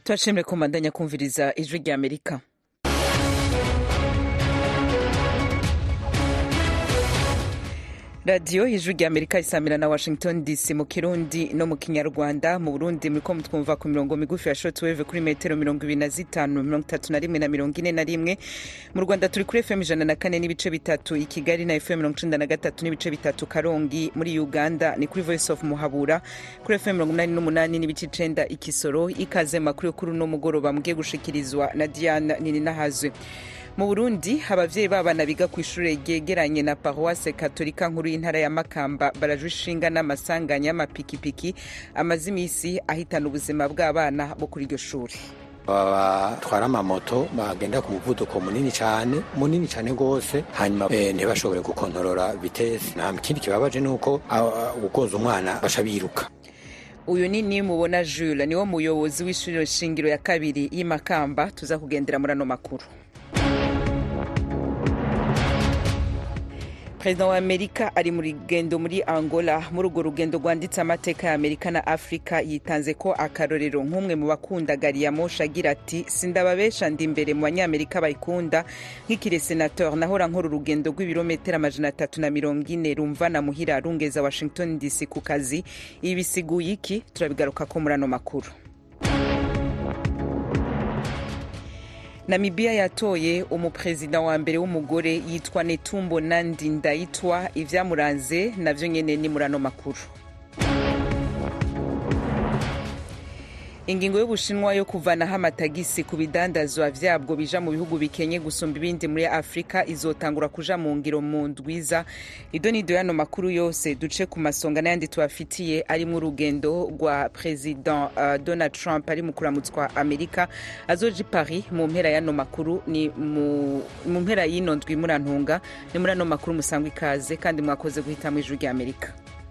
turashimire ko mbandanya kumviriza ijwi rya amerika radiyo ijwi rya amerika isamira na washington dc mu kirundi no mu kinyarwanda mu burundi muriko mutwumva ku mirongo migufi ya shortwave kuri metero mirongo ibiri na zitanu mirongo itatu na rimwe na mirongo ine na rimwe mu rwanda turi kuri fm ijana na kane n'ibice bitatu i kigali na fm mirongo icenda na gatatu n'ibice bitatu karongi muri uganda ni kuri voice of muhabura kuri fm mirongo umunani n'umunani n'ibice icenda ikisoro ikaze makuru yo kuri uno mugoroba mugiye gushikirizwa na diana nininahazwe mu burundi abavyeyi b'abana biga ku ishure ryegeranye na paroisse katolika nkuru y'intara ya makamba barajwe ishinga n'amasanganya y'amapikipiki amaze imisi ahitana ubuzima bw'abana bo kuri iryo shuri batwara amamoto bagenda ku muvuduko munini cyane munini cyane rwose hanyuma e, ntibashobore gukontorora vitesi nta kindi kibabaje ni uko gukoza umwana baca biruka uyu ni nimubona jules niwo muyobozi w'ishuri shingiro ya kabiri y'imakamba tuza kugendera muri ano makuru perezida wa amerika ari mu rugendo muri angola muri urwo rugendo rwanditse amateka ya amerika na afurika yitanze ko akarorero nk'umwe mu bakunda gari ya moshi agira ati sindababesha ndi imbere mu banyamerika bayikunda nk'ikire senateur nahora nkora urugendo rw'ibirometero amajana atatu na mirongo ine rumvana muhira rungeza washington dc ku kazi ibi bisiguye iki turabigaruka ko muri ano makuru namibiya yatoye umuperezida wa mbere w'umugore yitwa netumbo nandi ndayitwa ivyamuranze navyo nyene ni muri ano makuru ingingo y'ubushinwa yo kuvanaho amatagisi ku bidandazwa vyabwo bija mu bihugu bikenye gusumba ibindi muri afurika izotangura kuja mu ngiro mu ndwiza ido nido yano makuru yose duce ku masonga n'ayandi tubafitiye arimwo urugendo rwa president uh, donald trump ari mu kuramutswa amerika azoja i paris mu mpera y'ano makuru ni mu mpera y'ino ndwi murantunga ni muri ano makuru musangwa ikaze kandi mwakoze guhitamwo ijwi rya amerika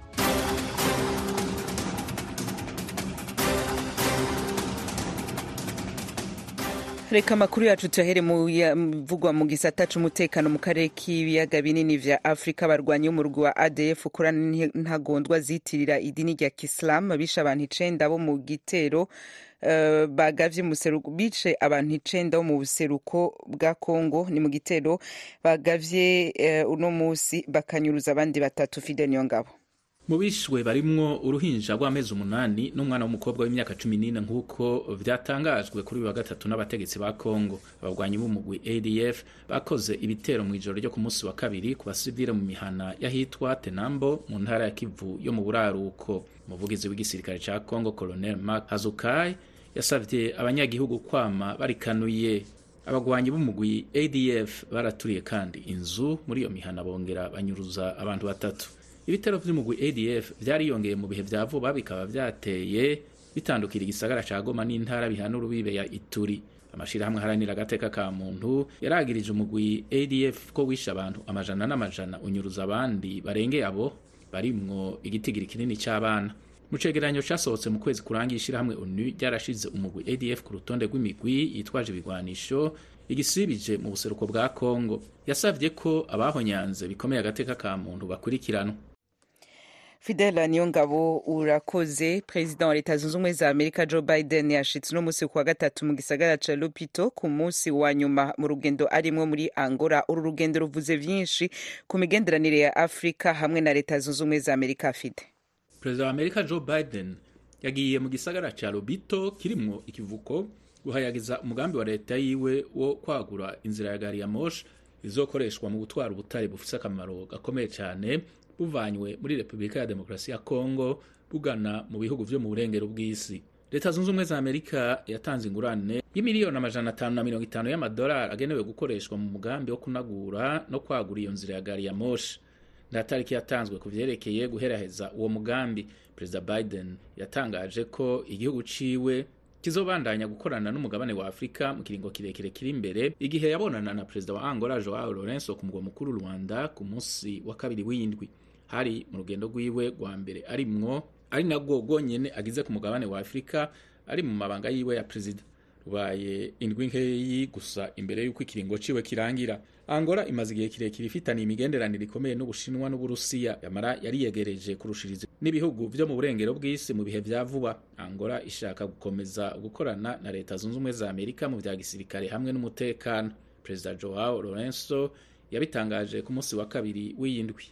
reka amakuru yacu tuyahere muvugwa mu gisata c'umutekano mu karere k'ibiyaga binini vya afurika barwanyi umurwi wa adf ukorana ntagondwa zitirira idini rya kisilamu bishe abantu icenda bo mu gitero Uh, bagavye museruko bice abantu icenda bo mu buseruko bwa Kongo ni mu gitero bagavye uh, uno musi bakanyuruza abandi batatu Fidel Niyongabo mu bishwe barimwo uruhinja rw'amezi umunani n'umwana w'umukobwa w'imyaka cumi n'ine nk'uko vyatangajwe kuri uyu wa gatatu n'abategetsi ba kongo abagwanyi b'umugwi adf bakoze ibitero mu ijoro ryo ku munsi wa kabiri ku basivile mu mihana y'ahitwa tenambo mu ntara ya kivu yo mu buraruko umuvugizi w'igisirikare ca kongo colonel mark hazukai yasavye abanyagihugu kwama barikanuye abagwanyi b'umugwi adf baraturiye kandi inzu muri iyo mihana bongera banyuruza abantu batatu ibitero vy'umugwi adf vyariyongeye mu bihe vya vuba bikaba vyateye bitandukira igisagara ca goma n'intara bihana urubibe ya ituri amashirahamwe haranira agateka ka muntu yaragirije umugwi adf ko wishe abantu amajana n'amajana unyuruza abandi barengeye abo barimwo igitigiri kinini c'abana mu cegeranyo casohotse mu kwezi kurangiye ishirahamwe onu ryarashize umugwi adf ku rutonde rw'imigwi yitwaje ibigwanisho igisibije mu buseruko bwa kongo yasavye ko abahonyanze bikomeye agateka ka muntu bakurikiranwa fidela niyongabo urakoze perezida wa leta zunze ubumwe za amerika joe biden yashitse uno munsi kuwa gatatu mu gisagara ca lupito ku munsi wa nyuma mu rugendo arimwo muri angola uru rugendo ruvuze vyinshi ku migenderanire ya afurika hamwe na leta zunze ubumwe za amerika fide perezida wa amerika joe biden yagiye mu gisagara ca lubito kirimwo ikivuko guhayagiza umugambi wa leta yiwe wo kwagura inzira ya gari ya moshi izokoreshwa mu gutwara ubutare bufise akamaro gakomeye cyane buvanywe muri repubulika ya demokarasi ya kongo bugana mu bihugu vyo mu burengero bw'isi leta zunze ubumwe za amerika yatanze ingurane y'imiliyoni amajana atanu na mirongo itanu y'amadolari agenewe gukoreshwa mu mugambi wo kunagura no kwagura iyo nzira ya gari ya moshi nta tariki yatanzwe ku vyerekeye guheraheza uwo mugambi perezida biden yatangaje ko igihugu ciwe kizobandanya gukorana n'umugabane wa afurika mu kiringo kirekire kiri imbere igihe yabonana na perezida wa angola joao lorenzo ku mugwa mukuru rwanda ku munsi wa kabiri w'indwi hari mu rugendo rwiwe rwa mbere arimwo ari nabwo rwonyene agize ku mugabane wa afurika ari mu mabanga yiwe ya perezida ubaye indwi nkeyi gusa imbere y'uko ikiringo ciwe kirangira angola imaze igihe kirekire ifitaniye imigenderanire ikomeye n'ubushinwa n'uburusiya yamara yariyegereje kurushiriza n'ibihugu vyo mu burengero bw'isi mu bihe vya vuba angola ishaka gukomeza gukorana na leta zunze ubumwe za amerika mu vya gisirikare hamwe n'umutekano perezida joao lorenzo yabitangaje ku munsi wa kabiri w'iyindwi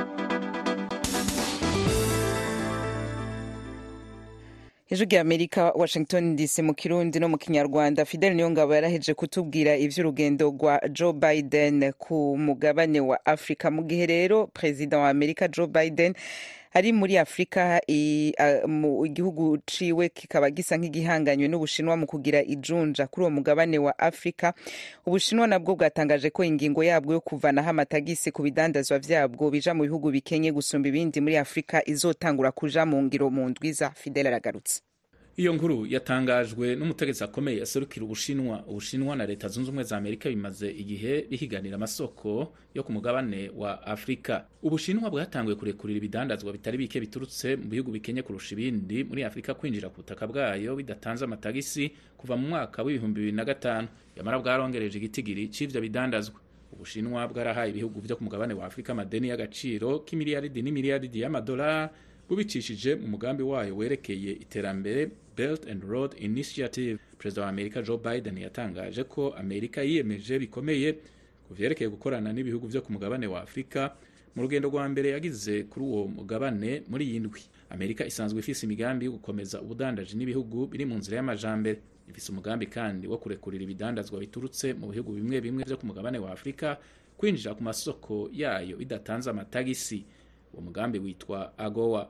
ijwi rya amerika washington dc mu kirundi no mu kinyarwanda fidel niyongabo yaraheje kutubwira ivy'urugendo rwa joe biden ku mugabane wa afurika mu gihe rero perezida wa amerika joe biden ari muri afurika mu igihugu ciwe kikaba gisa nk'igihanganywe n'ubushinwa mu kugira ijunja kuri uwo mugabane wa afurika ubushinwa nabwo bwatangaje ko ingingo yabwo yo kuvanaho amatagisi ku bidandazwa vyabwo bija mu bihugu bikenye gusumba ibindi muri afurika izotangura kuja mu ngiro mu ndwiza fidel aragarutse iyo nkuru yatangajwe n'umutegetsi akomeye yaserukira ubushinwa ubushinwa na leta zunze ubumwe za amerika bimaze igihe bihiganira amasoko yo ku mugabane wa afurika ubushinwa bwatanguye kurekurira ibidandazwa bitari bike biturutse mu bihugu bikenye kurusha ibindi muri afurika kwinjira ku butaka bwayo bidatanze amatagisi kuva mu mwaka w'ibihumbi bibiri na gatanu yamara bwarongereje igitigiri c'ivyo bidandazwa ubushinwa bwarahaye ibihugu vyo ku mugabane wa afurika amadeni y'agaciro k'imiliyaridi n'imiliyaridi y'amadolari bubicishije mu mugambi wayo werekeye iterambere Belt and Road Initiative. Perezida wa Amerika Joe Biden yatangaje ko Amerika yiyemeje bikomeye ku vyerekeye gukorana n'ibihugu vyo ku mugabane wa Afurika mu rugendo rwa mbere yagize kuri uwo mugabane muri iyi ndwi. Amerika isanzwe ifise imigambi yo gukomeza ubudandaji n'ibihugu biri mu nzira y'amajambere. Ifise umugambi kandi wo kurekurira ibidandazwa biturutse mu bihugu bimwe bimwe vyo ku mugabane wa Afurika kwinjira ku masoko yayo bidatanze amatagisi. Uwo mugambi witwa AGOA.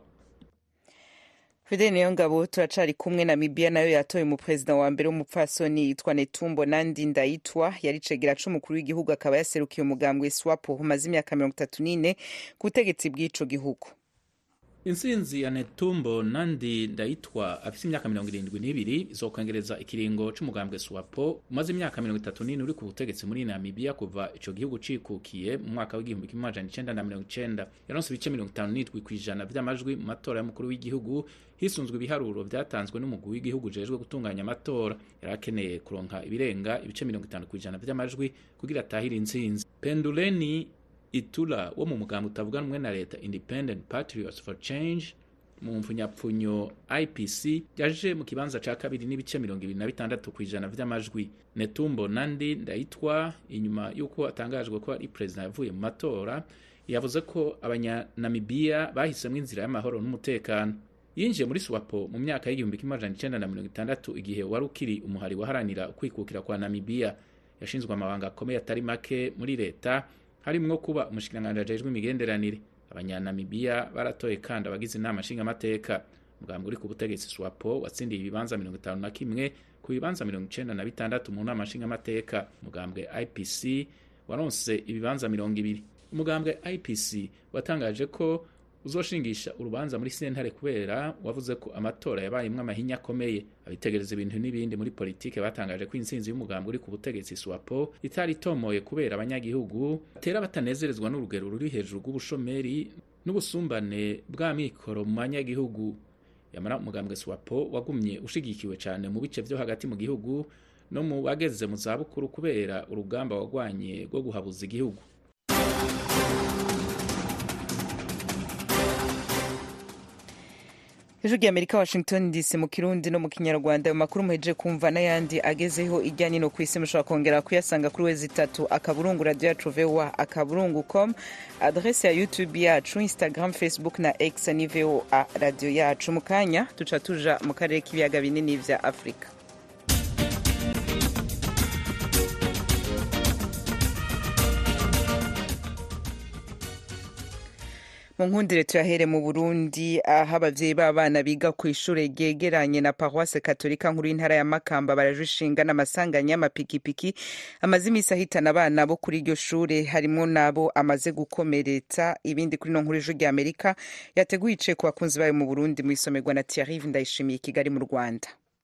fidel niyongabo turacari kumwe namibia nayo yatoye umuperezida wa mbere w'umupfasoni yitwa netumbo nandi ndayitwa yari cegera c'umukuru w'igihugu akaba yaserukiye umugambwe swapo umaze imyaka mirongo itatu n'ine ku butegetsi bw'ico gihugu intsinzi ya netumbo nandi ndayitwa afise imyaka mirongo irindwi n'ibiri izokongereza ikiringo c'umugambwe swapo umaze imyaka mirongo itatu n'ine uri ku butegetsi muri namibiya kuva ico gihugu cikukiye mu mwaka w'igihumbi kimwe amajana icenda na mirongo icenda yaronse ibice mirongo itanu n'indwi kw'ijana vy'amajwi mu matora y'umukuru w'igihugu hisunzwe ibiharuro vyatanzwe n'umugwi w'igihugu ujejwe gutunganya amatora yari akeneye kuronka ibirenga ibice mirongo itanu kw'ijana vy'amajwi kugira atahire intsinzi penduleni itula wo mu mugambi utavuganwe na leta independent patriots for change mu mfunyapfunyo ipc yaje mu kibanza ca kabiri n'ibice mirongo ibiri na bitandatu kw'ijana vy'amajwi netumbo nandi ndayitwa inyuma y'uko atangajwe ko ari perezida yavuye mu matora yavuze ko abanyanamibiya bahisemwo inzira y'amahoro n'umutekano yinjiye muri swapo mu myaka y'igihumbi kimwe amajana icenda na mirongo itandatu igihe wari ukiri umuhari waharanira ukwikukira kwa namibiya yashinzwe amabanga akomeye atari make muri leta harimwo kuba umushikiranganji ajejwe imigenderanire abanyanamibiya baratoye kandi abagize inama nshingamateka umugambi uri ku butegetsi swapo watsindiye ibibanza mirongo itanu na kimwe ku bibanza mirongo icenda na bitandatu mu nama nshingamateka umugambwe ipc waronse ibibanza mirongo ibiri umugambwe ipc watangaje ko uzoshingisha urubanza muri sentare kubera wavuze ko amatora yabayemwo amahinya akomeye abitegereza ibintu n'ibindi muri politike batangaje ko intsinzi y'umugambi uri ku butegetsi swapo itari itomoye kubera abanyagihugu batera batanezerezwa n'urugero ruri hejuru rw'ubushomeri n'ubusumbane bw'amikoro mu banyagihugu yamara umugambwe swapo wagumye ushigikiwe cyane mu bice vyo hagati mu gihugu no mu bageze mu zabukuru kubera urugamba wagwanye rwo guhabuza igihugu ijwi rya amerika washington dc mu kirundi no mu kinyarwanda ayo makuru muhejeje kumva n'ayandi agezeho ijya nino ku isi mushobora kongera kuyasanga kuri wezi itatu akaburungu radiyo yacu voa akaburungu com adrese ya youtube yacu instagram facebook na x ni voa radiyo yacu mu kanya tuca tuja mu karere k'ibiyaga binini vya afurika mu nkundire tuyahere mu burundi aho abavyeyi b'abana biga ku ishure ryegeranye na paroisse katolika nkuru y'intara ya makamba barajishinga n'amasanganya y'amapikipiki amaze imisi ahitana abana bo kuri iryo shure harimwo n'abo amaze gukomeretsa ibindi kuri no nkuru ijwi rya amerika yateguye ice ku bakunzi bayo mu burundi mu isomerwa na thierry ndayishimiye kigali mu rwanda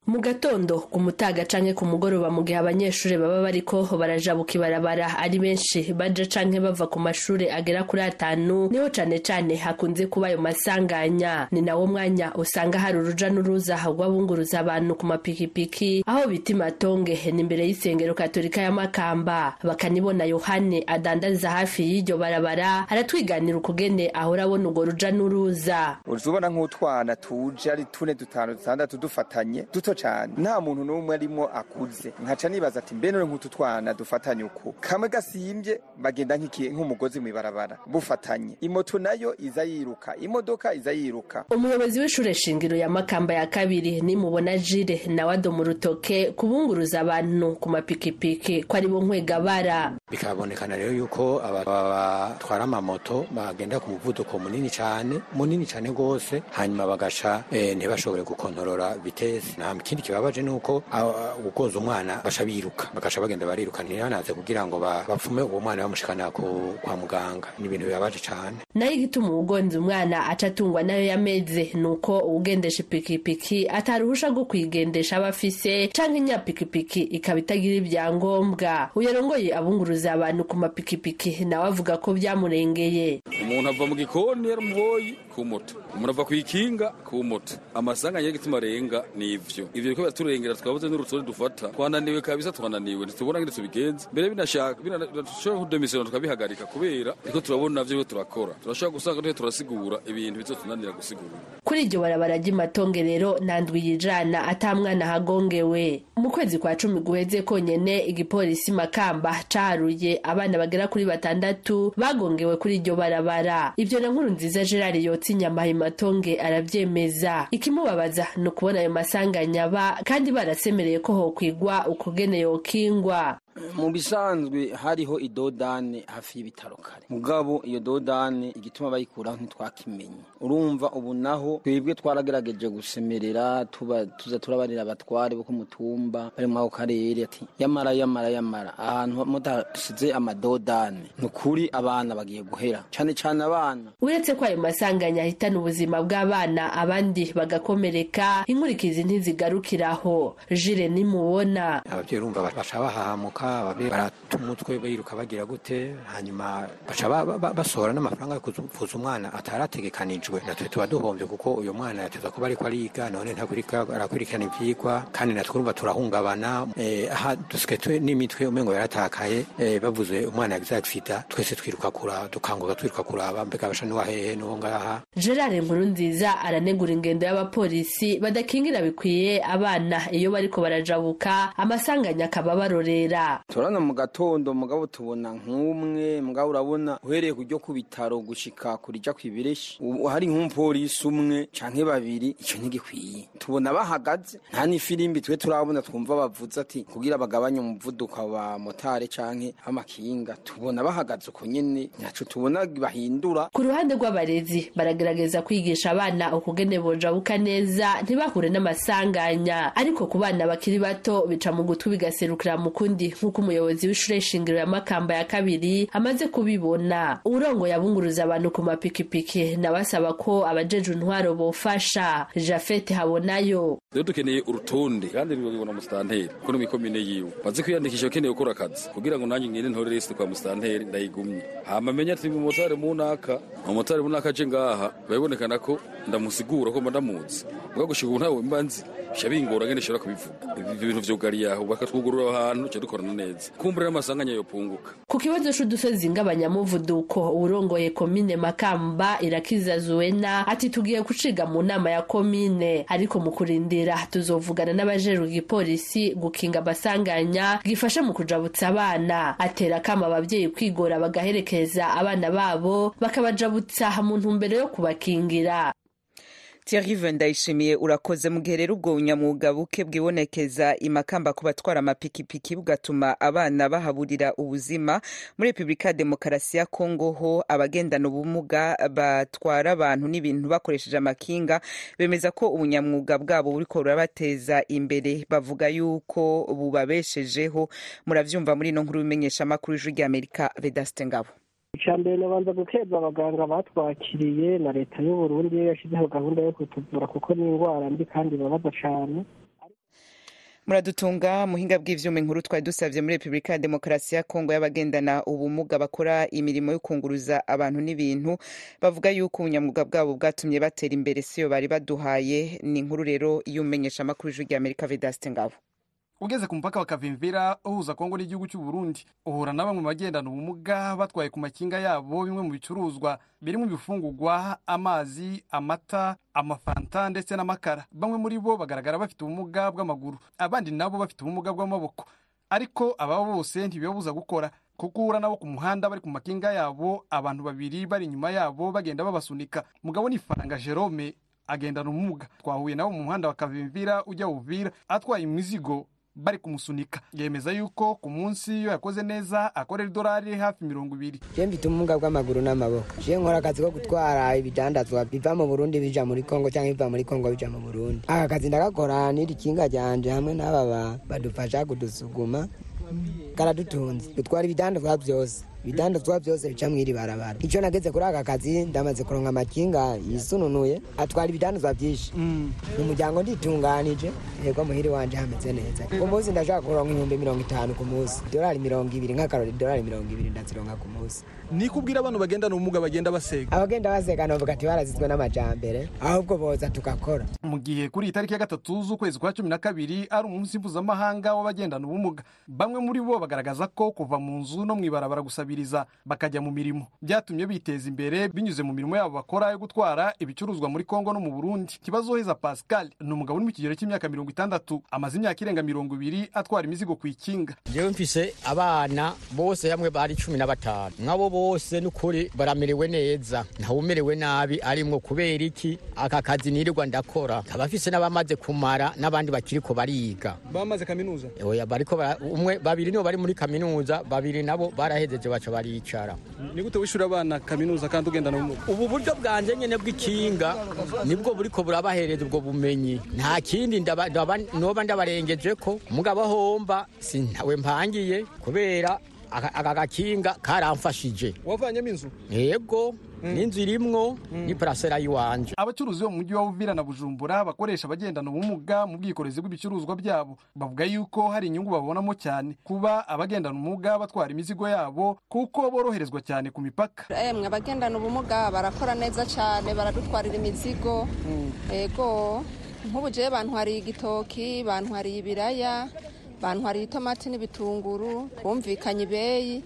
mu gatondo ku mutaga canke ku mugoroba mu gihe abanyeshuri baba bariko barajabuka ibarabara ari benshi baja canke bava ku mashure agera kuri atanu niho cane cane hakunze kuba ayo masanganya ni nawo mwanya usanga hari uruja n'uruza rw'abunguruza abantu ku mapikipiki aho bita imatonge ni imbere y'isengero katolika ya makamba bakanibona yohane adandariza hafi y'iryo barabara aratwiganira ukugene ahora abona urwo ruja n'uruza uzubona nk'utwana tuje ari tune dutanu dutandatu dufatanye duto cyane nta muntu n'umwe arimo akuze nkaca nibaza ati mbe none nk'utu twana dufatanye uku kamwe gasimbye bagenda nk'umugozi mw'ibarabara bufatanye imoto nayo iza yiruka imodoka iza yiruka umuyobozi w'ishure shingiro ya makamba ya kabiri nimubona jire nawe adoma urutoke kubunguruza abantu ku mapikipiki ko ari bo nkwegabara bikabonekana rero yuko batwara amamoto bagenda ku muvuduko munini cyane munini cyane rwose hanyuma bagasha ntibashobore gukontorora vitesi nta kindi kibabaje ni uko ugonza umwana basha biruka bagasha bagenda bariruka ntibanaze kugira ngo bapfume uwo mwana bamushikana kwa muganga ni ibintu bibabaje cyane nayo igituma uwugonza umwana aca atungwa nayo yameze ni uko uwugendesha ipikipiki ataruhusha rwo kuyigendesha aba afise canke inyapikipiki ikaba itagira ibyangombwa uyarongoye abunguruza abantu ku mapikipiki nawe avuga ko byamurengeye umuntu ava mu gikoni yaramuboyi ku moto umuntu ava ku ikinga ku moto amasanganya y'igituma arenga ni ivyo ivyo biko biraturengera twabuze n'urutonde dufata twananiwe kabisa twananiwe ntitubona ngene tubigenza mbere binashaka binashobora kudemisiyona tukabihagarika kubera ariko turabona navyo turakora turashobora gusanga tuhe turasigura ibintu bizotunanira gusigura kuri iryo barabara ry'imatonge rero nta ndwi yijana ata mwana hagongewe mu kwezi kwa cumi guheze konyene igipolisi makamba caharuye abana bagera kuri batandatu bagongewe kuri iryo barabara ivyo na nkuru nziza gerard yotsa inyama imatonge aravyemeza ikimubabaza ni ukubona ayo masanganya aba kandi barasemereye ko hokwigwa ukugene yokingwa mu bisanzwe hariho idodane hafi y'ibitaro kare mugabo iyo dodane igituma bayikuraho ntitwakimenye urumva ubu naho twebwe twaragerageje gusemerera tuba tuza turabarira abatware bo ku mutumba bari muri ako karere ati yamara yamara yamara ahantu mudasize amadodane ni ukuri abana bagiye guhera cyane cyane abana uretse ko ayo masanganya ahitana ubuzima bw'abana abandi bagakomereka inkurikizi ntizigarukiraho jire nimubona ababyeyi urumva baca bahahamuka barata umutwe biruka bagira gute hanyuma baca basohora n'amafaranga yo kuvuza umwana atarategekanijwe natwe tuba duhombye kuko uyu mwana yateza kuba ariko ariga none arakurikirana ivyigwa kandi natwe urumva turahungabana aha dusigaye n'imitwe umengo yaratakaye bavuze umwana yagize agisida twese twiruka kuraba dukanguka twiruka kuraba mbega basha n'uwa hehe n'uwo ngaha gerard nkuru nziza aranegura ingendo y'abapolisi badakingira bikwiye abana iyo bariko barajabuka amasanganya akaba barorera turabona mu gatondo mugabo tubona nk'umwe mugabo urabona uhereye kujya ku bitaro gushika kurija kwibireshi hari nk'umupolisi umwe canke babiri ico ntigikwiye tubona bahagaze nta n'ifirimbi twe turabona twumva bavuze ati kugira bagabanye umuvuduko wa motare canke amakinga tubona bahagaze uko nyene ntaco tubona bahindura ku ruhande rw'abarezi baragerageza kwigisha abana ukugene bojabuka neza ntibahure n'amasanganya ariko ku bana bakiri bato bica mu gutwi bigaserukira mu kundi nk'uko umuyobozi w'ishure shingiro ya makamba ya kabiri amaze kubibona urongoye abunguruza abantu ku mapikipiki nabasaba ko abajeje intwaro bofasha jafete habonayo rero dukeneye urutonde kandi rubibona musitanteri kuko no mikomine yiwe maze kwiyandikisha ukeneye gukora akazi kugira ngo nanjye ngende ntore liste kwa musitanteri ndayigumye hama menya ati umumotari munaka umumotari munaka aje ngaha birabonekana ko ndamusigura ko mba ndamuzi mbwa gushika ubu ntawe mba nzi bica bingora ngene nshobora kubivuga ibyo bintu vyugariye aho bakatwugurura ahantu duca dukorana neza kumbura n'amasanganya yopunguka ku kibazo c'udusozi ng'abanyamuvuduko urongoye komine makamba irakiza zuwena ati tugiye guciga mu nama ya komine ariko mu kurindira tuzovugana n'abajejwe igipolisi gukinga amasanganya gifasha mu kujabutsa abana atera akama abavyeyi kwigora bagaherekeza abana babo bakabajabutsa mu ntumbero yo kubakingira Thierry Ndayishimiye urakoze mu gihe rero ubwo bunyamwuga buke bwibonekeza imakamba ku batwara amapikipiki bugatuma abana bahaburira ubuzima muri Repubulika ya Demokarasi ya Kongo ho abagendana ubumuga batwara abantu n'ibintu bakoresheje amakinga bemeza ko ubunyamwuga bwabo buriko burabateza imbere bavuga yuko bubabeshejeho muravyumva muri ino nkuru bimenyesha amakuru y'ijwi ry'Amerika Vedaste Ngabo icya mbere nabanza gukeza abaganga batwakiriye na leta y'u Burundi yashyizeho gahunda yo kutuvura kuko ni indwara mbi kandi ibabaza cyane muradutunga muhinga bw'ivyuma inkuru twari dusavye muri repubulika ya demokarasi ya kongo y'abagendana ubumuga bakora imirimo yo kunguruza abantu n'ibintu bavuga yuko ubunyamwuga bwabo bwatumye batera imbere siyo bari baduhaye ni inkuru rero y'umenyesha amakuru ijwi rya amerika vedaste ngabo ugeze ku mupaka wa kavimvira uhuza kongo n'igihugu cy'u Burundi uhura na bamwe mu bagendana ubumuga batwaye ku makinga yabo bimwe mu bicuruzwa birimo ibifungurwa amazi amata amafanta ndetse n'amakara bamwe muri bo bagaragara bafite ubumuga bw'amaguru abandi nabo bafite ubumuga bw'amaboko ariko aba bose ntibibabuza gukora kuko uhura nabo ku muhanda bari ku makinga yabo abantu babiri bari inyuma yabo bagenda babasunika mugabo ni faranga jerome agendana ubumuga twahuye nabo mu muhanda wa kavimvira ujya uvira atwaye imizigo bari kumusunika yemeza yuko ku munsi iyo yakoze neza akorera idolari hafi mirongo ibiri je mfite ubumuga bw'amaguru n'amaboko je nkora akazi ko gutwara ibidandazwa biva mu burundi bija muri kongo cyangwa biva muri kongo bija mu burundi aka kazi ndagakora n'iri kinga ryanje hamwe n'aba badufasha kudusuguma karadutunze dutwara ibidandazwa byose ibidandazwa byose bica mw'iri barabara icyo nageze kuri aka kazi ndamaze kuronka amakinga yisununuye atwara ibidandazwa byinshi mu muryango nditunganije yego muhiri wanje hameze neza ku munsi ndashaka kuronka ibihumbi mirongo itanu ku munsi idolari mirongo ibiri nk'akarori idolari mirongo ibiri ndazironka ku munsi ni kubwira abantu bagendana ubumuga bagenda basega abagenda basega navuga ati barazizwe n'amajambere ahubwo boza tugakora mu gihe kuri iyi tariki ya gatatu z'ukwezi kwa cumi na kabiri ari umunsi mpuzamahanga w'abagendana ubumuga bamwe muri bo bagaragaza ko kuva mu nzu no mu ibarabara gusabiriza bakajya mu mirimo byatumye biteza imbere binyuze mu mirimo yabo bakora yo gutwara ibicuruzwa muri kongo no mu burundi kibazoheza pascal ni umugabo uri mu kigero cy'imyaka mirongo itandatu amaze imyaka irenga mirongo ibiri atwara imizigo ku ikinga jewe mfise abana bose hamwe bari cumi na batanu mwabo bose n'ukuri baramerewe neza ntawumerewe nabi arimwo kubera iki aka kazi nirirwa ndakora abafise n'abamaze kumara n'abandi bakiriko bariga bamaze kaminuza oya bariko umwe babiri nibo bari muri kaminuza babiri nabo barahejeje baca baricara ni gute wishura abana kaminuza kandi ugendana ubumuga ubu buryo bwanje nyene bw'ikinga nibwo buriko burabahereza ubwo bumenyi nta kindi noba ndabarengeje ko mugabo homba sintawe mpangiye kubera aka gakinga karamfashije wavanyemo inzu yego n'inzu irimwo ni parasera y'iwanje abacuruzi bo mu mujyi wa Uvira na Bujumbura bakoresha abagendana ubumuga mu bwikorezi bw'ibicuruzwa byabo bavuga yuko hari inyungu babonamo cyane kuba abagendana ubumuga batwara imizigo yabo kuko boroherezwa cyane ku mipaka emwe abagendana ubumuga barakora neza cyane baradutwarira imizigo yego nk'ubu jewe bantwariye igitoki bantwariye ibiraya bantwariye itomati n'ibitunguru bumvikanye ibeyi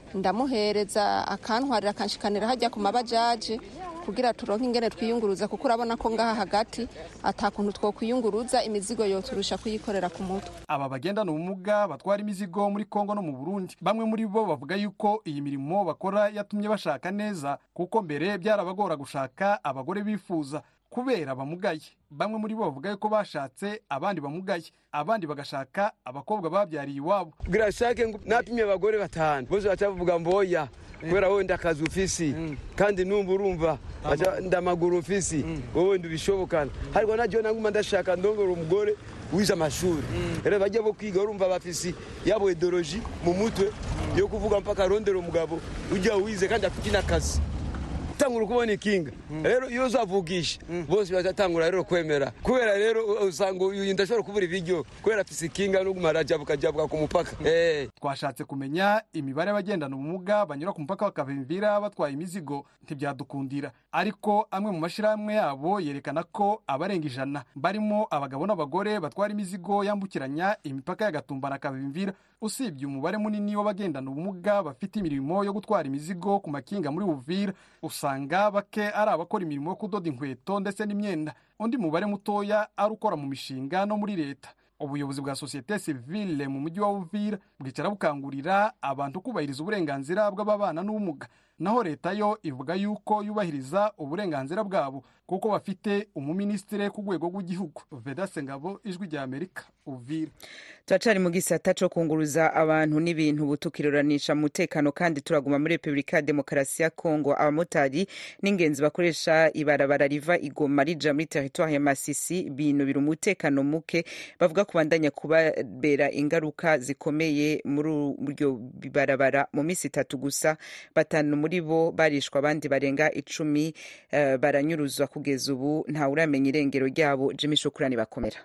ndamuhereza akantwarira akanshikanira hajya ku mabajaje kugira turonke ingene twiyunguruza kuko urabona ko ngaha hagati atakuntu twokwiyunguruza imizigo yoturusha kuyikorera ku mutwe aba bagendana ubumuga batwara imizigo muri kongo no mu burundi bamwe muri bo bavuga yuko iyi mirimo bakora yatumye bashaka neza kuko mbere byarabagora gushaka abagore bifuza kubera bamugaye bamwe muri bo bavuga yuko bashatse abandi bamugaye abandi bagashaka abakobwa babyariye iwabo kugira shake napimye abagore batanu bose bacavuga mboya kubera wowe ndakazi ufisi kandi numva urumva ndamaguru ufisi wowe ndubishobokana ariko najyo naguma ndashaka ndongora umugore wize amashuri rero bajya bo kwiga urumva bafisi yabo ideoloji mu mutwe yo kuvuga mpaka arondera umugabo ujya wize kandi afite n'akazi tangura kubona ikinga rero iyo uzavugisha bose bazatangura rero kwemera kubera rero usanga uyu ndashobora kubura ibiryo kubera afise ikinga no kumara jabuka jabuka ku mupaka twashatse kumenya imibare y'abagendana ubumuga banyura ku mupaka bakavimvira batwaye imizigo ntibyadukundira ariko amwe mu mashyirahamwe yabo yerekana ko abarenga ijana barimo abagabo n'abagore batwara imizigo yambukiranya imipaka y'agatumba na kavimvira usibye umubare munini w'abagendana ubumuga bafite imirimo yo gutwara imizigo ku makinga muri Uvira usanga bake ari abakora imirimo yo kudoda inkweto ndetse n'imyenda undi mubare mutoya ari ukora mu mishinga no muri leta ubuyobozi bwa sosiyete sivile mu mujyi wa Uvira bwicara bukangurira abantu kubahiriza uburenganzira bw'ababana n'ubumuga naho leta yo ivuga yuko yubahiriza uburenganzira bwabo kuko bafite umuminisitiri ku rwego rw'igihugu vedase ngabo ijwi rya amerika uvira turacari mu gisata co kunguruza abantu n'ibintu butukiruranisha mu mutekano kandi turaguma muri repubulika ya demokarasi ya kongo abamotari n'ingenzi bakoresha ibarabara riva igoma rija muri teritwari ya masisi binubira umutekano muke bavuga kubandanya kubabera ingaruka zikomeye muri uryo barabara mu minsi itatu gusa batanu muri bo barishwa abandi barenga icumi uh, baranyuruzwa kugeza ubu ntawuramenya irengero ryabo jimi shukurani bakomera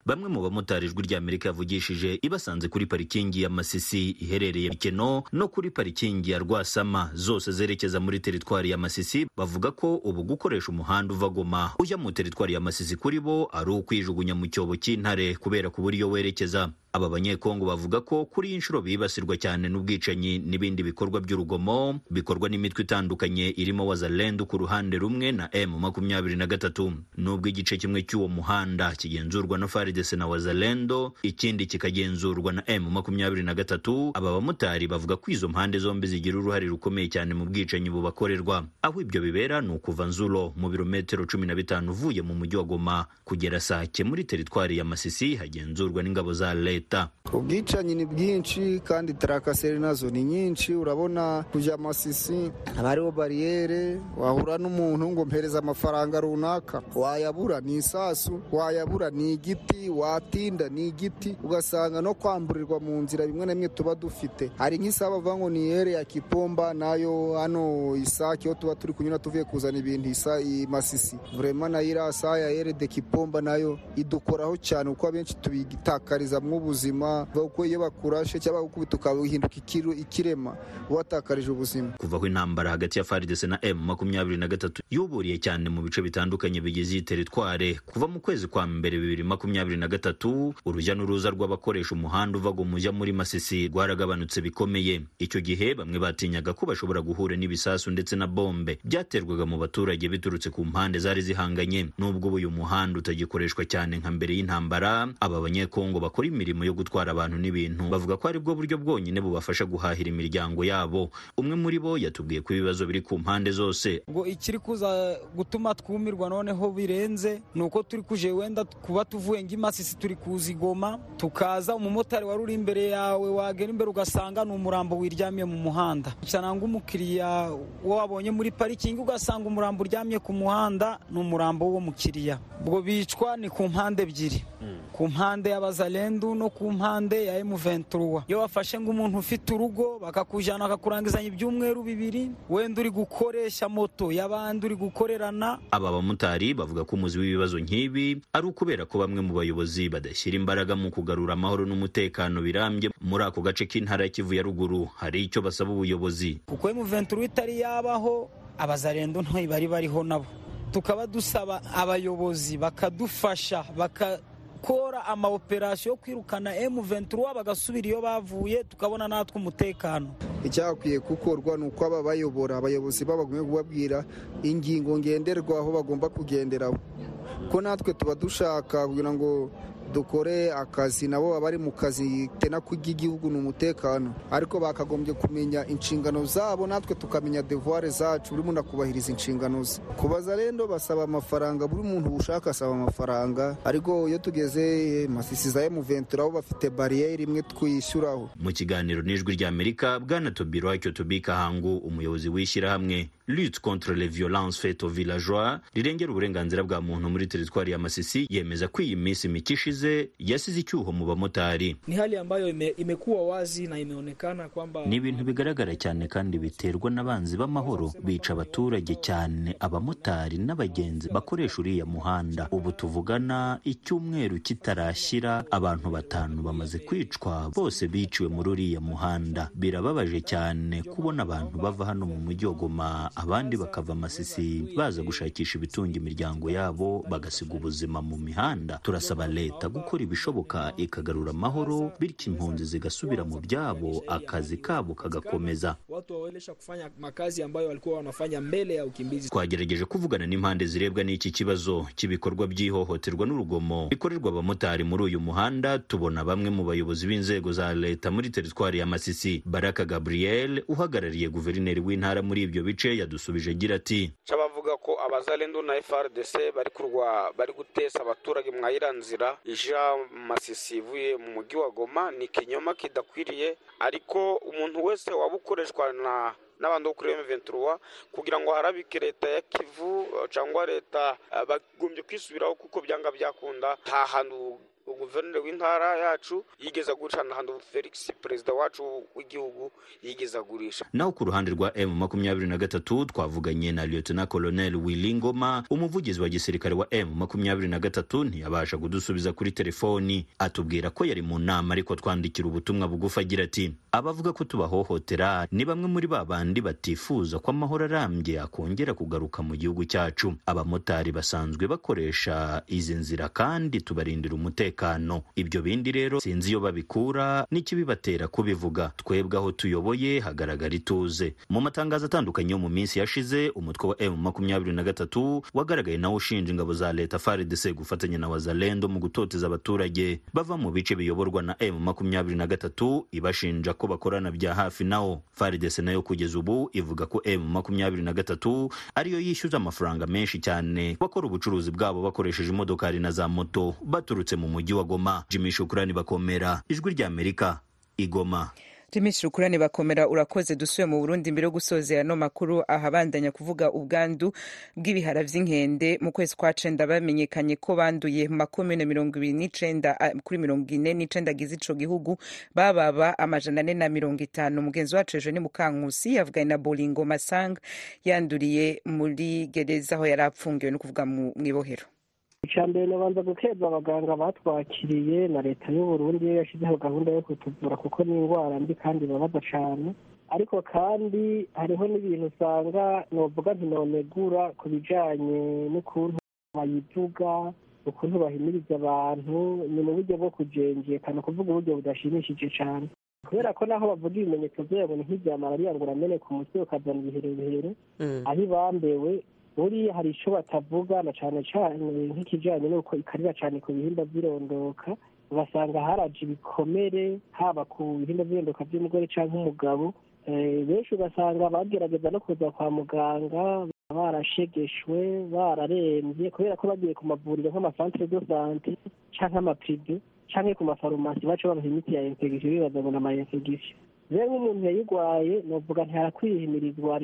bamwe mu bamotari ijwi rya amerika yavugishije ibasanze kuri parikingi ya masisi iherereye keno no kuri parikingi ya rwasama zose zerekeza muri teritwari ya masisi bavuga ko ubu gukoresha umuhanda uva goma ujya mu teritwari ya masisi kuri bo ari ukwijugunya mu cyobo cy'intare kubera kubura iyo werekeza aba banyekongo bavuga ko kuri iyi nshuro bibasirwa cyane n'ubwicanyi n'ibindi bikorwa by'urugomo bikorwa n'imitwe itandukanye irimo wazalendo ku ruhande rumwe na m makumyabiri na gatatu nubwo igice kimwe cy'uwo muhanda kigenzurwa na faridese na wazalendo ikindi kikagenzurwa na m makumyabiri na gatatu aba bamotari bavuga ko izo mpande zombi zigira uruhare rukomeye cyane mu bwicanyi bubakorerwa aho ibyo bibera ni ukuva nzuro mu birometero cumi na bitanu uvuye mu mujyi wa goma kugera sake muri teritwari ya masisi hagenzurwa n'ingabo za leta leta ubwicanyi ni bwinshi kandi tarakaseri nazo ni nyinshi urabona kujya masisi haba hariho bariyere wahura n'umuntu ngo mpereza amafaranga runaka wayabura ni isasu wayabura ni igiti watinda ni igiti ugasanga no kwamburirwa mu nzira bimwe na bimwe tuba dufite hari nk'isaha bavuga ngo ni yere ya kipomba nayo hano isake aho tuba turi kunyura tuvuye kuzana ibintu isa i masisi vurema nayo iriya saha ya yere de kipomba nayo idukoraho cyane kuko abenshi tubigitakariza ubuzima kuko iyo bakurashe cyangwa gukubita ukahinduka ikirema watakarije ubuzima kuva aho intambara hagati ya faridese na m makumyabiri na gatatu yuburiye cyane mu bice bitandukanye bigize iyi teritware kuva mu kwezi kwa mbere bibiri makumyabiri na gatatu urujya n'uruza rw'abakoresha umuhanda uva mujya muri masisi rwaragabanutse bikomeye icyo gihe bamwe batinyaga ko bashobora guhura n'ibisasu ndetse na bombe byaterwaga mu baturage biturutse ku mpande zari zihanganye nubwo ubu uyu muhanda utagikoreshwa cyane nka mbere y'intambara aba banyekongo bakora imirimo yo gutwara abantu n'ibintu bavuga ko ari bwo buryo bwonyine bubafasha guhahira imiryango yabo umwe muri bo yatubwiye ko ibibazo biri ku mpande zose ngo ikiri kuza gutuma twumirwa noneho birenze ni uko turi kuje wenda kuba tuvuye ngo imasisi turi kuzigoma tukaza umumotari wari uri imbere yawe wagera imbere ugasanga ni umurambo wiryamiye mu muhanda cyangwa umukiriya wo wabonye muri parikingi ugasanga umurambo uryamye ku muhanda ni umurambo w'uwo mukiriya ubwo bicwa ni ku mpande ebyiri ku mpande y'abazalendu no ku mpande ya M23 iyo bafashe ngo umuntu ufite urugo bakakujana bakakurangizanya ibyumweru bibiri wenda uri gukoresha moto y'abandi uri gukorerana aba bamotari bavuga ko umuzi w'ibibazo nk'ibi ari ukubera ko bamwe mu bayobozi badashyira imbaraga mu kugarura amahoro n'umutekano birambye muri ako gace k'intara ya Kivu ya ruguru hari icyo basaba ubuyobozi kuko M23 itari yabaho abazarendo ntoyi bari bariho nabo tukaba dusaba abayobozi bakadufasha baka gukora amaoperasiyo yo kwirukana M23 bagasubira iyo bavuye tukabona natwe umutekano icyakwiye gukorwa ni uko aba bayobora abayobozi babagumye kubabwira ingingo ngenderwaho bagomba kugenderaho ko natwe tuba dushaka kugira ngo dukore akazi nabo baba bari mu kazi tena k'igihugu ni umutekano ariko bakagombye kumenya inshingano zabo natwe tukamenya devuware zacu buri muntu akubahiriza inshingano ze kubaza rero basaba amafaranga buri muntu ushaka asaba amafaranga ariko iyo tugeze masisi za emuventura aho bafite bariyeri imwe twishyuraho mu kiganiro n'ijwi ry'amerika bwana tobiro wacyo tobika hangu umuyobozi w'ishyirahamwe lutte contre les violences faites aux villageois rirengera uburenganzira bwa muntu muri teritwari ya masisi yemeza ko iyi minsi mike ishize yasize icyuho mu bamotari ni hali ambayo ime, imekuwa wazi na imeonekana kwamba ni ibintu bigaragara cyane kandi biterwa n'abanzi b'amahoro bica abaturage cyane abamotari n'abagenzi bakoresha uriya muhanda ubu tuvugana icyumweru kitarashyira abantu batanu bamaze kwicwa bose biciwe muri uriya muhanda birababaje cyane kubona abantu bava hano mu mujyi wa goma abandi bakava masisi baza gushakisha ibitunga imiryango yabo bagasiga ubuzima mu mihanda turasaba leta gukora ibishoboka ikagarura amahoro bityo impunzi zigasubira mu byabo akazi kabo kagakomeza watu wawelesha kufanya makazi ambayo walikuwa wanafanya mbele ya ukimbizi twagerageje kuvugana n'impande zirebwa n'iki kibazo cy'ibikorwa by'ihohoterwa n'urugomo bikorerwa abamotari muri uyu muhanda tubona bamwe mu bayobozi b'inzego za leta muri teritwari ya masisi baraka gabriel uhagarariye guverineri w'intara muri ibyo bice yadusubije agira ati bavuga ko abazalendo na frdc bari kurwa bari gutesa abaturage mwayira nzira ija masisi ivuye mu mujyi wa goma ni ikinyoma kidakwiriye ariko umuntu wese waba ukoreshwa na n'abantu bo kuri M23 kugira ngo harabike leta ya Kivu cyangwa leta bagombye kwisubiraho kuko byanga byakunda nta hantu guverineri w'intara yacu yigeze agurisha n'ahantu felix perezida wacu w'igihugu yigeze agurisha naho ku ruhande rwa m makumyabiri na gatatu twavuganye na lieutenant colonel willy ngoma umuvugizi wa gisirikare wa m makumyabiri na gatatu ntiyabasha kudusubiza kuri telefoni atubwira ko yari mu nama ariko twandikira ubutumwa bugufi agira ati abavuga ko tubahohotera ni bamwe muri ba bandi batifuza ko amahoro arambye akongera kugaruka mu gihugu cyacu abamotari basanzwe bakoresha izi nzira kandi tubarindira umutekano ibyo bindi rero sinzi iyo babikura n'ikibibatera kubivuga twebwe aho tuyoboye hagaragara ituze mu matangazo atandukanye yo mu minsi yashize umutwe wa m makumyabiri na gatatu wagaragaye nawo ushinja ingabo za leta frdc gufatanya na wazalendo mu gutoteza abaturage bava mu bice biyoborwa na m makumyabiri na gatatu ibashinja ko bakorana bya hafi nawo frdc nayo kugeza ubu ivuga ko m makumyabiri na gatatu ariyo yishyuza amafaranga menshi cyane bakora ubucuruzi bwabo bakoresheje imodokari na za moto baturutse mu mujyi wa goma jimmy shukurani bakomera ijwi ry'amerika igoma Jimmy Shukurani bakomera urakoze dusuye mu Burundi mbere yo gusozera no makuru ahabandanya kuvuga ubwandu bw'ibihara vy'inkende mu kwezi kwa cenda bamenyekanye ko banduye mu makomune mirongo ibiri n'icenda kuri mirongo ine n'icenda agize ico gihugu bababa amajana ane na mirongo itanu mugenzi wacu ejo ni Mukankusi yavuganye na Bolingo Masang yanduriye muri gereza aho yari apfungiwe no kuvuga mw'ibohero icya mbere nabanza gukeza abaganga batwakiriye na leta y'uburundi yo yashyizeho gahunda yo kutuvura kuko ni indwara mbi kandi ibabaza cyane ariko kandi hariho n'ibintu usanga novuga ntinonegura ku bijyanye n'ukuntu bayivuga ukuntu bahimiriza abantu ni mu buryo bwo kujenjekana kuvuga uburyo budashimishije cyane kubera ko naho bavuga ibimenyetso byabo ni nk'ibya malariya ngo urameneka umutwe ukazana ibiherehere aho ibambewe buriya hari icyo batavuga na cyane cyane nk'ikijyanye n'uko ikarira cyane ku bihimba by'irondoka ugasanga haraje ibikomere haba ku bihimba by'irondoka by'umugore cyangwa umugabo benshi ugasanga bagerageza no kuza kwa muganga barashegeshwe bararembye kubera ko bagiye ku mavuriro nk'amasantere do sante cyangwa amapirive cyangwa ku mafarumasi baca babaha imiti ya infegisiyo bibaza ngo ni ama infegisiyo rero nk'umuntu yayirwaye novuga ntiharakwihimirizwa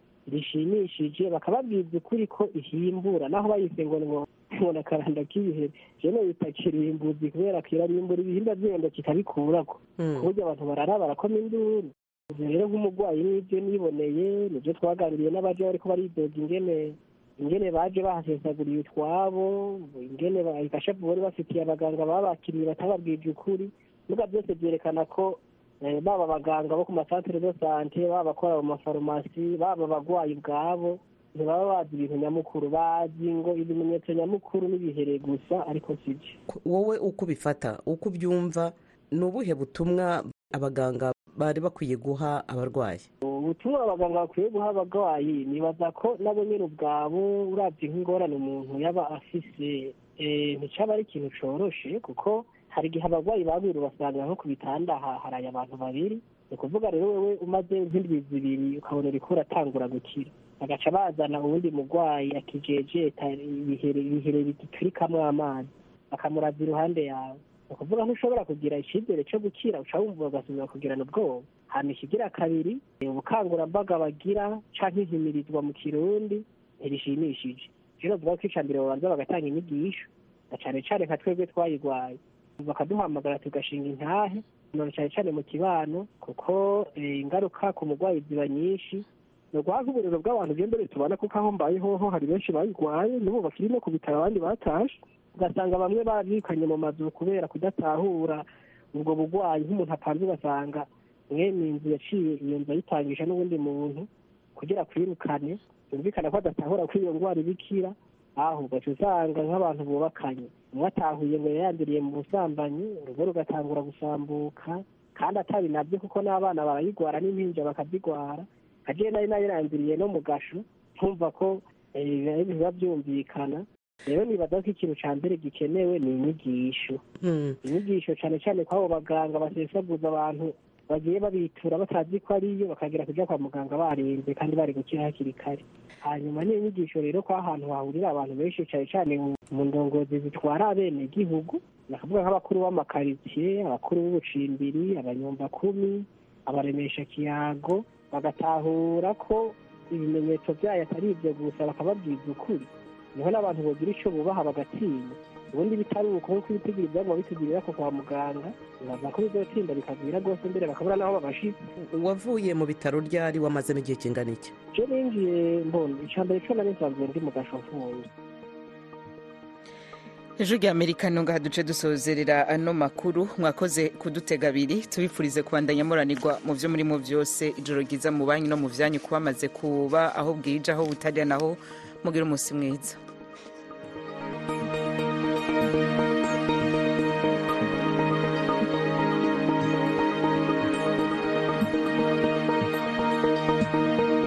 rishimishije bakababwiza ukuri ko ihimbura naho bayise ngo ngo akaranda k'ibihere jene bita kirimbuzi kubera ko irarimbura ibihimba byenda kikabikurako ku buryo abantu barara barakoma induru rero nk'umurwayi n'ibyo niboneye nibyo twaganiriye n'abaje bariko baridoga ingene ingene baje bahasesaguriye utwabo ingene ikashavu bari bafitiye abaganga babakiriye batababwije ukuri nuga byose byerekana ko baba abaganga bo ku masantere de sante baba abakora mu mafarumasi baba abagwayi ubwabo ntibaba bazi ibintu nyamukuru bazi ngo ibimenyetso nyamukuru n'ibihere gusa ariko sibyo wowe uko ubifata uko ubyumva ni ubuhe butumwa abaganga bari bakwiye guha abarwayi ubutumwa abaganga bakwiye guha abarwayi nibaza ko nabo nyine ubwabo urabye nk'ingorane umuntu yaba afise nticyaba ari ikintu coroshe kuko hari igihe abarwayi babiri basanga nko ku bitanda haraye abantu babiri ni ukuvuga rero wowe umaze nk'indwi zibiri ukabona uriko uratangura gukira bagaca bazana uwundi murwayi akijejeta ibihere bigiturikamwo amazi bakamuraza iruhande yawe ni ukuvuga ntushobora kugira icyizere cyo gukira uca wumva ugasubira kugirana ubwoba hanyuma ikigira kabiri ubukangurambaga bagira cyangwa intimirizwa mu kirundi ntirishimishije rero bavuga ko icya mbere babanza bagatanga inyigisho na cyane cyane nka twebwe twayirwaye bakaduhamagara tugashinga intahe none cyane cyane mu kibano kuko ingaruka ku murwayi ziba nyinshi ni uguha nk'uburiro bw'abantu mbere tubona kuko aho mbaye hoho hari benshi bayirwaye n'ubu bakiri no ku bitaro abandi batashe ugasanga bamwe babikanye mu mazu kubera kudatahura ubwo burwayi nk'umuntu apanze ugasanga mwene inzu yaciye iyo nzu ayitangisha n'ubundi muntu kugira kwirukane yumvikana ko adatahura ko iyo ndwara ibikira aho ugaca usanga nk'abantu bubakanye umwe atahuye ngo yayanduriye mu busambanyi urugo rugatangura gusambuka kandi atari nabyo kuko n'abana barayigwara n'impinja bakazigwara agiye nari nayiranduriye no mu gasho nkumva ko biba byumvikana rero nibaza ko ikintu cya mbere gikenewe ni inyigisho inyigisho cyane cyane ko abo baganga basesaguza abantu bagiye babitura batazi ko ariyo bakagira kujya kwa muganga barenze kandi bari gukira hakiri kare hanyuma ni inyigisho rero ko ahantu hahurira abantu benshi cyane cyane mu ndongozi zitwara abenegihugu nakavuga nk'abakuru b'amakaritsiye abakuru b'ubucimbiri abanyumbakumi abaremesha kiyago bagatahura ko ibimenyetso byayo atari ibyo gusa bakababwiza ukuri niho n'abantu bagira icyo bubaha bagatinya ubundi bitari uko nkuko ibitigiri byaguma bitugirira ko kwa muganga baza ko bizotinda bikagwira rwose mbere bakabura n'aho babashitse wavuye mu bitaro ryari wamazemo igihe kingana iki je ninjiye mbona icya mbere co nari nsanzwe ndi mu gasho mfunze ejo rya amerika ntunga duce dusozerera ano makuru mwakoze kudutega abiri tubifurize kubandanya muranirwa mu byo murimo byose ijoro ryiza mu banki no mu byanyu kuba bamaze kuba aho bwije aho butajya naho mugira umunsi mwiza